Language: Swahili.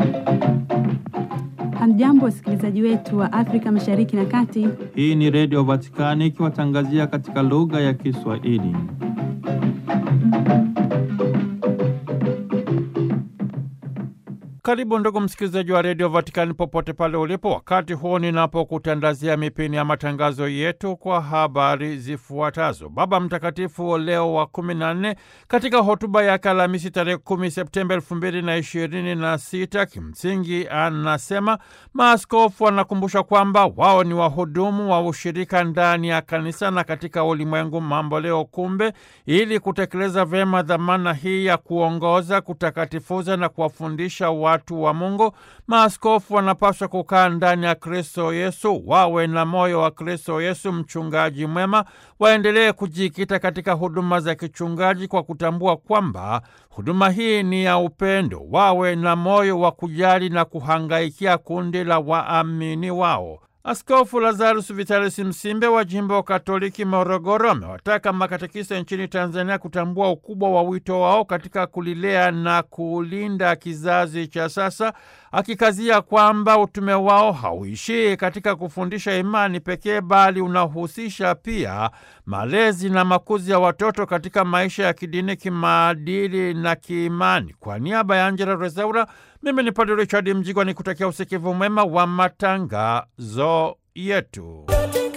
Hamjambo, wasikilizaji wetu wa Afrika Mashariki na Kati. Hii ni Redio Vatikani ikiwatangazia katika lugha ya Kiswahili. Karibu ndugu msikilizaji wa redio Vatikani popote pale ulipo, wakati huu ninapokutandazia mipini ya matangazo yetu kwa habari zifuatazo. Baba Mtakatifu Leo wa kumi na nne katika hotuba yake Alhamisi tarehe kumi Septemba elfu mbili na ishirini na sita kimsingi anasema maaskofu wanakumbusha kwamba wao ni wahudumu wa ushirika ndani ya kanisa na katika ulimwengu mambo leo. Kumbe, ili kutekeleza vyema dhamana hii ya kuongoza, kutakatifuza na kuwafundisha watu wa Mungu, maaskofu wanapaswa kukaa ndani ya Kristo Yesu, wawe na moyo wa Kristo Yesu, mchungaji mwema, waendelee kujikita katika huduma za kichungaji kwa kutambua kwamba huduma hii ni ya upendo, wawe na moyo wa kujali na kuhangaikia kundi la waamini wao. Askofu Lazarus Vitalis Msimbe wa jimbo Katoliki Morogoro amewataka makatekisa nchini Tanzania kutambua ukubwa wa wito wao katika kulilea na kulinda kizazi cha sasa, akikazia kwamba utume wao hauishii katika kufundisha imani pekee, bali unahusisha pia malezi na makuzi ya watoto katika maisha ya kidini, kimaadili na kiimani. Kwa niaba ya Angela Rezaura, mimi ni Padre Richard Mjigwa ni kutakia usikivu mwema wa matangazo yetu.